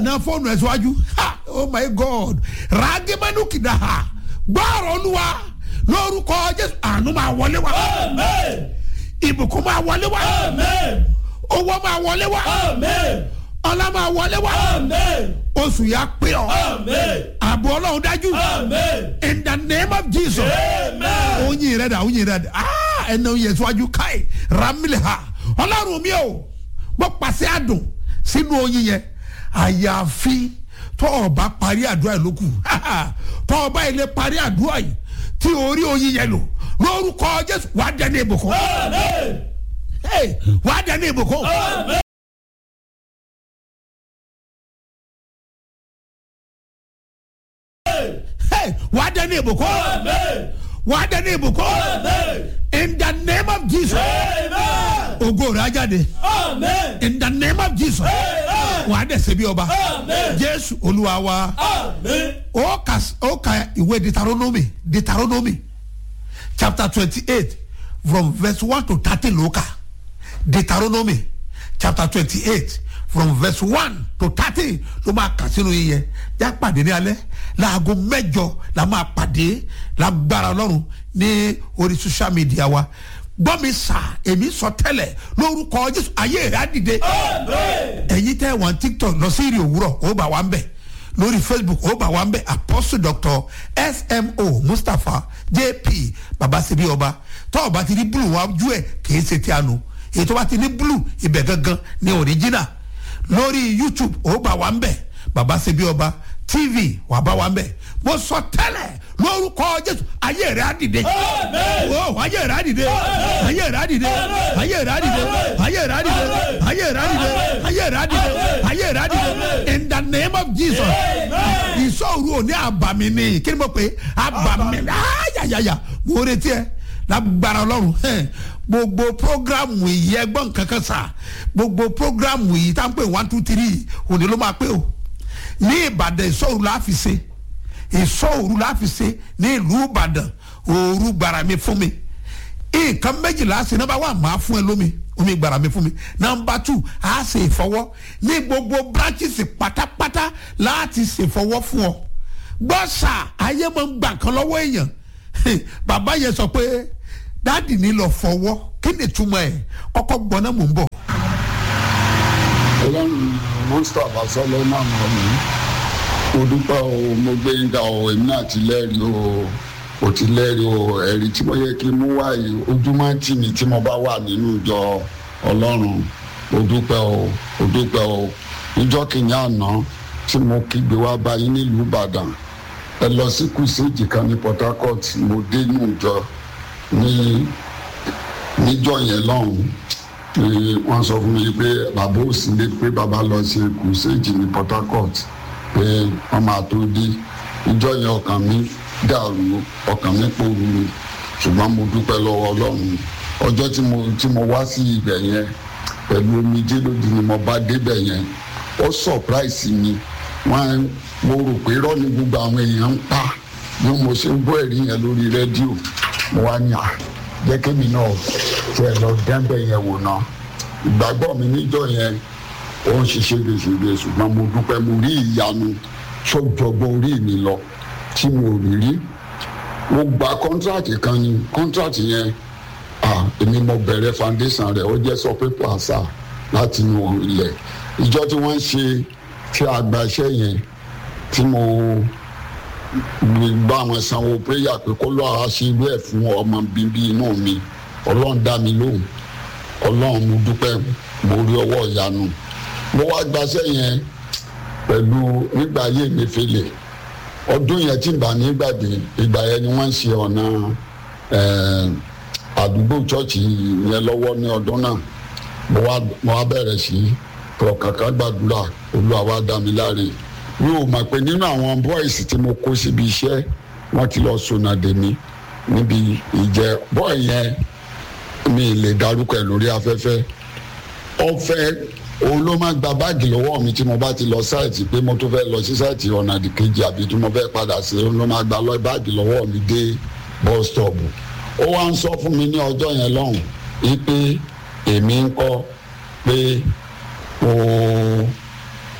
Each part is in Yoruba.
na fóònù ẹ̀ síwájú ha oh my god ràgẹ́mẹ́nu kìdá ha gbọ́ọ̀rọ̀ olúwa lórúkọ jésù àánú máa wọlé wa ìbùkún máa wọlé wa owó máa wọlé wa ọlá máa wọlé wa oṣù yà pé ọ àbò ọlọ́run dájú in the name of jesus oyin rẹ da oyin rẹ da ah ẹnna oyin síwájú káì ramile ha ọlọ́run mi o mo pàṣẹ àdùn sínú oyin yẹn àyàfi tọ́ ọba parí àdúrà yìí lókù tọ́ ọba yìí lè parí àdúrà yìí tí orí oyin yẹn lò lórúkọ jésù wàá dẹni ìbùkún Hey, wàá dẹni ìbùkún. Hey, wàá dẹni ìbùkún. wàá dẹni ìbùkún. in the name of jesus. ògo rẹ̀ á jáde. in the name of jesus. wàá dẹ̀ ṣe bí ọba. jésù olúwa wa. ó ka ó ka ìwé deuteronomy deuteronomy chapter twenty-eight from verse one to thirteen ló kà deuteronomy chapter twenty-eight from verse one to thirteen ló máa kà sínú yìí yẹn já pàdé ní alẹ́ láago mẹ́jọ la máa pàdé lágbára ọlọ́run ní orí social media wa gbọ́ mi sà èmi sọ tẹ́lẹ̀ lórúkọ jésù ayé rẹ̀ á dìde ẹ̀yin tẹ́ wọn tiktok lọ sí ìrì òwúrọ̀ ó bá wa ń bẹ̀ lórí facebook ó bá wa ń bẹ̀ apostle doctor smo mustapha jp babasebi ọba tọ́ ọba ti ní blue wájú ẹ̀ kì í ṣe tí a nù èyí tó bá ti ní blue ibẹ̀ gangan ní original lórí youtube ó bá wa ń bẹ̀ babasebi ọba tv wà bá wa ń bẹ̀ mo sọ tẹ́lẹ̀ lórúkọ jésù ayé rẹ̀ á dìde o ayé rẹ̀ á dìde ayé rẹ̀ á dìde ayé rẹ̀ á dìde ayé rẹ̀ á dìde ayé rẹ̀ á dìde ayé rẹ̀ á dìde ayé rẹ̀ á dìde in the name of jesus ìṣòro òní àbàmì ni kí ni mo pè é àbàmì ayayaya mo retí ẹ lágbára ọlọ́run hẹ́n gbogbo programu yìí ẹgbọ́n kankan sà gbogbo programu yìí tá n pè one two three òní ló máa pé o ní ìbàdàn ìṣòro la fi ṣe ìṣòro la fi ṣe ní ìlú ìbàdàn òru gbàrà mi fún mi nǹkan méjìlá ṣe nọmba wà máa fún ẹ lómi omi gbàrà mi fún mi nọmba two a ṣe ìfọwọ́ ní gbogbo branches pátápátá láti ṣèfọwọ́ fún ọ gbọ́sà ayé máa ń gbà kan lọ́wọ́ èèyàn bàbá yẹn sọ pé dáàdì ní lọ fọwọ́ kí ni ìtumọ̀ ẹ̀ kọ́kọ́ gbọ́n náà mò ń bọ̀. ọlọ́run mustapha solomon ọ̀mí mo dúpẹ́ o mo gbé ń ga o èmi náà ti lẹ́rìí o o ti lẹ́rìí o ẹ̀rí tí mo yẹ kí n mú wáyé ojúmọ́ tì mí tí mo bá wà nínú ìjọ ọlọ́run o dúpẹ́ o o dúpẹ́ o ìjọ kìíní àná tí mo kígbe wá báyìí nílùú ìbàdàn ẹ lọ sí kùsèjì kan ní port harcourt mo dé inú ìjọ ní níjọ yẹn lọ́hùn wọ́n sọ fún mi pé bàbá ò sí lé pé bàbá lọ sí kùsèjì ní port harcourt pé wọ́n máa tó dé ìjọ yẹn ọkàn mi dàrú ọkàn mi pòrúurú ṣùgbọ́n mo dúpẹ́ lọ́wọ́ ọlọ́run ọjọ́ tí mo tí mo wá sí ibẹ̀ yẹn pẹ̀lú omijé lójú ni mo bá débẹ̀ yẹn ó surprise mi wọ́n mo rò pé irọ́ ni gbogbo àwọn èèyàn ń pa bí mo ṣe ń gbọ́ ẹ̀rí yẹn lórí rédíò mo wá ní à jẹ́ kémi náà ṣe ẹ̀ lọ dẹ́ńbẹ̀ yẹn wò náà ìgbàgbọ́ mi níjọ́ yẹn ó ń ṣiṣẹ́ gbèsègbè ṣùgbọ́n mo dúpẹ́ mo rí ìyanu sọ́jọ́gbọ́n orí mi lọ tí mo rí rí mo gba kọ́ńtrátì kan ni kọ́ńtrátì yẹn ah èmi mo bẹ̀rẹ̀ foundation rẹ̀ ó jẹ́ sọ pépà àṣà láti inú ilẹ̀ ìjọ tí wọ́n ń ṣe tí a gba iṣẹ́ yẹn tí mo gbà wọn sanwó prayer pé kó lọ́ọ́ ṣe irú ẹ̀ fún ọmọ bíbí inú mi ọlọ́run dá mi lóhùn ọlọ́run mo dúpẹ́ mo rí ọwọ́ ìyanu mo wá gbaṣẹ́ yẹn pẹ̀lú nígbà ayé mi fèlè ọdún yẹn tí n bá nígbàdé ìgbà yẹn ni wọ́n ń ṣe ọ̀nà àdúgbò chọ́ọ̀chì yẹn lọ́wọ́ ní ọdún náà mo wá mo wá bẹ̀rẹ̀ sí kọ̀ọ̀kàkà gbàdúrà olúwa wá dá mi láre mi ò mọ̀ pé nínú àwọn bọ́ìsì tí mo kó síbi iṣẹ́ wọ́n ti lọ sọnà dè mí níbi ìjẹ bọ́ọ̀ yẹn mi lè darúkọ ẹ̀ lórí afẹ́fẹ́ ọ̀fẹ́ òun ló máa gba báàgì lọ́wọ́ mi tí mo bá ti lọ sáìtì pé mo tó fẹ́ lọ sí sáìtì ọ̀nà kejì àbí tí mo fẹ́ padà sí òun ló máa gba lọ báàgì lọ́wọ́ mi dé bus stop ó wá ń sọ fún mi ní ọjọ́ yẹn lọ́hùn wípé èmi ń kọ́ pé o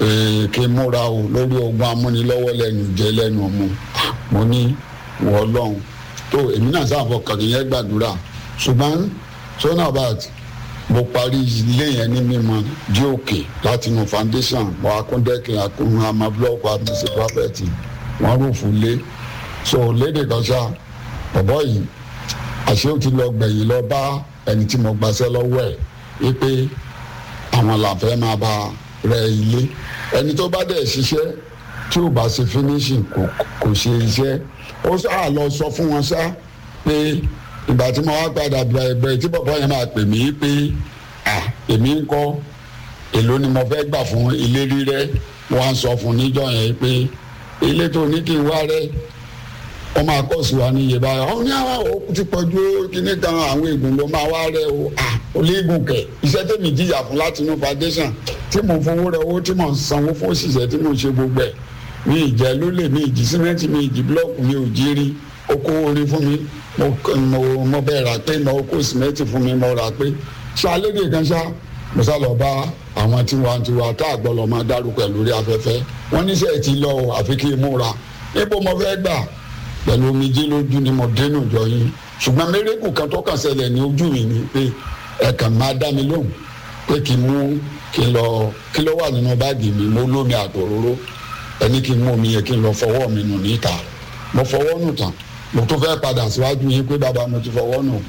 ee, kí n múra o lórí ogun amúnilọ́wọ́ lẹ́nu jẹ́ lẹ́nu mu mo ní wọ́ ọlọ́run tó èmi náà sáà fọkàn yẹn gbàdúrà ṣùgbọ́n sọ́nà bat mo parí ilé yẹn ní mímọ dí òkè láti inú foundation mo akúndẹ́kìn akún àmà blọọkù àmísí pápẹ́tì wọ́n rúfù lé so lédè kan ṣá bọ̀bọ́ yìí àṣé ó ti lọ gbẹ̀yìn lọ bá ẹni tí mo gbaṣẹ́ lọ́wọ́ ẹ̀ wípé àwọn làǹfẹ́ máa bá rẹ ilé ẹni tó bá dẹ̀ ṣiṣẹ́ tí ò bá ṣe finishing kò kò ṣe iṣẹ́ ó sáà lọ sọ fún wọn ṣá pé ìgbà tí mo wá padà bẹ̀rẹ̀ tí bọ̀bọ́ yẹn máa pè mí pé à èmi ń kọ́ èló ni mo fẹ́ gbà fún ilé rírẹ́ wọ́n á sọ fún níjọ́ yẹn pé ilé tó ní kí n wá rẹ́ wọ́n máa kọ́ sí wa ní iye báyìí ọ̀hún ní àwọn òkú ti pọ̀jù kíní kan àwọn ègùn ló máa wá rẹ o à olóògùn kẹ̀ iṣẹ́ tèmi jìyà fún láti inú foundation tí mò ń fowó rẹ owó tí mò ń sanwó fún òṣìṣẹ́ tí mò ń ṣe gbogbo ẹ̀ mi ìjẹ́ lólè mi ìjì símẹ́ǹtì mi ìjì búlọ́ọ̀kù mi ò jí rí oko orí fún mi mo mo mo bẹ́ẹ̀ rà pé mo kó símẹ́ǹtì fún mi mo rà pé ṣálédè kan ṣá mo sá lọ bá àwọn tiwantiwa tá àgbọ̀lọ̀ máa dárúkọ ẹ̀ lórí afẹ́fẹ́ wọ́n níṣẹ́ ti lọ o àfi kí n múra níbo mo fẹ́ gbà pẹ̀lú omijé lójú ni mo dénú jọ yín ṣùgbọ́n mérekù kan tó kàn ṣẹlẹ̀ ní ojú mi ni pé ẹ̀kan máa dá mi lóhùn pé kí n mú kí n lọ kí ló wà nínú báàgì mi mo lómi àtòróró ẹni kí n mú omi yẹn kí n lọ fọwọ́ mi nù níta mo fọwọ́ nù tán mo tún fẹ́ padà síwájú yín pé bàbá mo ti fọwọ́ nù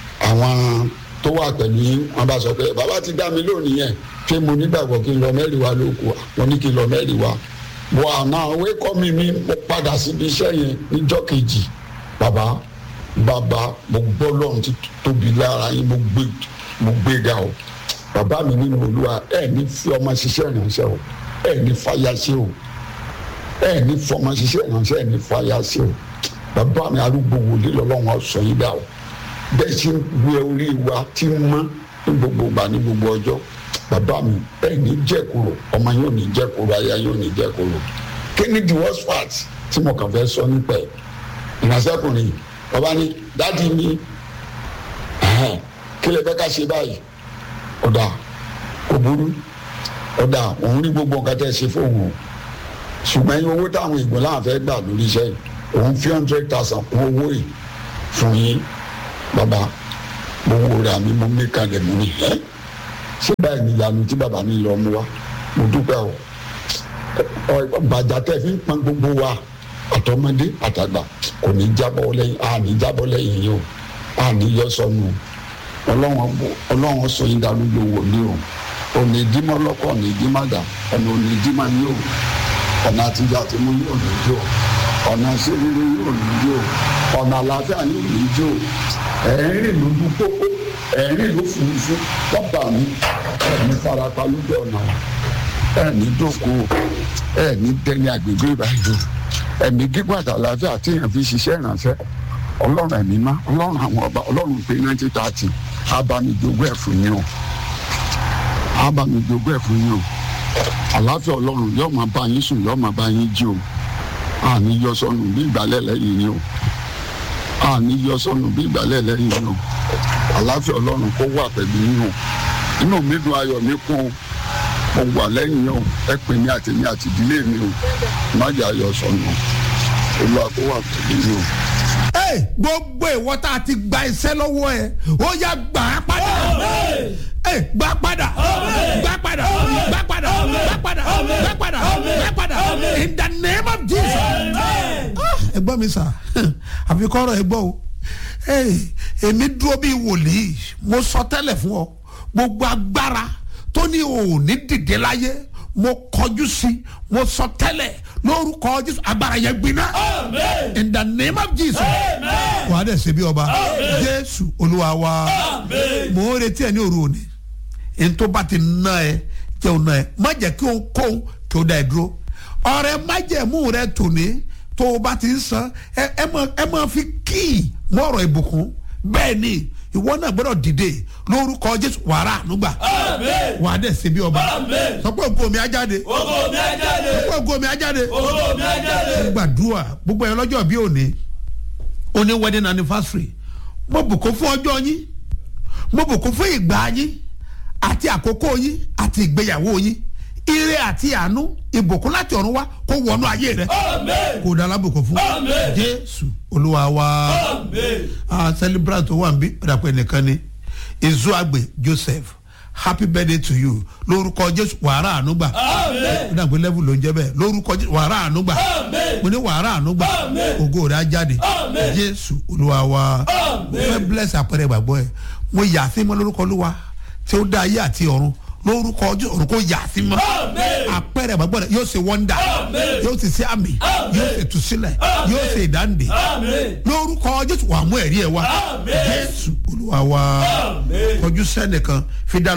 àwọn tó wà pẹ̀lú yín wọn bá sọ pé bàbá ti dá mi lónìí yẹn pé mo nígbàgbọ́ kí n lọ mẹ́rin wa lóko mo ní kí n lọ mẹ́rin wa wọ àná òwe kọ́ mi mi mo padà síbi iṣẹ́ yẹn níjọ́ kejì bàbá bàbá mo gbọ́ lọ́run ti tóbi lára yín mo gbé mo gbé ga o bàbá mi nínú olúwa ẹ ní fi ọmọ ṣiṣẹ́ ìránṣẹ́ o ẹ ní fàyà ṣe o ẹ ní fọmọ ṣiṣẹ́ ìránṣẹ́ ẹ ní fàyà ṣe o bàbá mi arúgbó wòlé lọ́lọ́run ọ̀sán yín dà o bẹ́ẹ̀ ṣe ń gbé orí wa tí ń mọ́ ní gbogbo ìgbà ní gbogbo ọjọ́ bàbá mi ẹ ní jẹ́kúrò ọmọ yóò ní jẹ́kúrò aya yóò ní jẹ́kúrò kí ni the worst part tí mo kàn fẹ́ sọ nípa ẹ̀ ìránṣẹ́kùnrin yìí bàbá ní dáàdi mi kí lè fẹ́ ká ṣe báyìí ọ̀dà kò burú ọ̀dà òun rí gbogbo nǹkan tẹ́ ẹ ṣe fóun o ṣùgbọ́n ẹyin owó táwọn ìgbọ́n láwọn fẹ́ gbà lórí iṣẹ́ yìí òun fi hundred thousand kún owó yìí fún yín bàbá mo wo ra mi mo mí kalẹ̀ mo ní ẹ́ ṣé báyìí ni ìyanu tí bàbá mi lọ mú wa mo dúpẹ́ o bàjá tẹ́ fi ń pọn gbogbo wa àtọmọdé àtàgbà kò ní jábọ́ lẹ́yìn a ní jábọ́ lẹ́yìn yìí o a ní yọ sọnù ọlọ́run sọ yín dàrú ló wò ní o òní ìdímọ̀ lọ́kọ̀ òní ìdímọ̀ dà ọ̀nà òní ìdímọ̀ ní o ọ̀nà àtijọ́ àti mú yóò ní jò ọ̀nà ṣerere yóò ní jò ọ̀nà àlàáfíà yóò ní jò ẹ̀rín lójú pópó ẹ̀rín ló furuufú lọ́ba mi ẹ̀mí farapa lójú ọ̀nà ẹ̀mí dòkó ẹ̀mí dẹni àgbègbè ìbàdàn ẹ̀mí gígùn àti àlàáfíà tí èèyàn fi ṣiṣẹ́ ìrànṣẹ́ ọlọ́run ẹ̀mí má ọlọ́run àwọn ọba ọlọ́run pé ninety thirty abamijogún ẹ̀ fún yín o abamijogún ẹ̀ fún yín o àlàáfíà ọlọ́run yóò máa bá yín sùn yóò máa bá yín jí o àní yọ sọnù bí ìgbàlẹ̀ lẹ́yìn yín o àní yọ sọnù bí ìgbàlẹ̀ lẹ́yìn yín o àlàáfíà ọlọ́run kó wà pẹ̀lú yín o inú mi dùn ayọ̀ mi kún o mo wà lẹ́yìn yín o ẹ pè mí àti mi àti ìdílé mi o má jẹ́ ayọ̀ sọnù olúwa kó wà pẹ̀lú yín o. Hey, gbogbo ìwọ tá a ti gba iṣẹ́ lọ́wọ́ ẹ ó yá gbà á padà Hey, gbà padà gbà padà gbà padà gbà padà gbà padà gbà padà in the name of Jesus. Ah, ẹ gbọ́ mi sà àfi kọ́rọ̀ ẹ gbọ́ o Hey, èmi dúró bíi wòlíì mo sọ tẹ́lẹ̀ fún ọ gbogbo agbára tó ní òní dìde láyé mo kọjú sí mo sọ tẹ́lẹ̀ lórúkọ Jésù agbára yẹn gbiná in the name of Jesus wàá dẹ̀ ṣe bí ọba Jésù Olúwa wa mò ń retí ẹ ní òru òní ntó bá ti ná ẹ jẹ́ òun ná ẹ má jẹ́ kí o kó kí o dá ẹ dúró ọ̀rẹ́ májẹ̀mú rẹ tòní tó o bá ti ń san ẹ ẹ máa ẹ máa fi kíì mọ́rọ̀ ìbùkún bẹ́ẹ̀ ni ìwọ náà gbọ́dọ̀ dìde lórúkọ Jésù wàrà ànúgbà wàá dẹ̀ ṣe bí ọba sọ pé ògo mi á jáde Ògo mi á jáde. sọ pé ògo mi á jáde Ògo mi á jáde. gbàdúrà gbogbo ẹ lọ́jọ́ bí òní òní wedding anniversary mo bùkún fún ọjọ́ yín mo bùkún fún ìgbà yín àti àkókò yín àti ìgbéyàwó yín ire àti àánú ìbùkún láti ọ̀run wá kó wọnú ayé rẹ Amen. kó o da alábùkún fún Amen. jésù olúwa wa Amen. ah celebrant tó wà ń bí ìdàpọ̀ ẹnìkan ni ezuagbe joseph happy birthday to you lórúkọ jésù wàrà ànúgbà Amen. ìdàpọ̀ level ló ń jẹ́ bẹ́ẹ̀ lórúkọ jésù wàrà ànúgbà Amen. mo ní wàrà ànúgbà Amen. ògo rẹ̀ á jáde Amen. jésù olúwa wa mo Amen. fẹ́ bless àpẹẹrẹ ìgbàgbọ́ ẹ̀ mo yà á sí mọ́ lórúkọ olúwa tí ó dá ayé àti ọ̀run lórúkọ jésù ọ̀run kò yà á sí mọ́ Amen. àpẹẹrẹ ìgbàgbọ́ rẹ̀ yóò ṣe wọ́ndà Amen. yóò ti ṣe àmì Amen. yóò ṣe tùsílẹ̀ Amen. yóò ṣe ìdáǹdè Amen. lórúkọ jésù wà mú ẹ̀rí ẹ̀ wá Amen. jésù olúwa wa Amen. kọjú sẹ́nìkan fi dá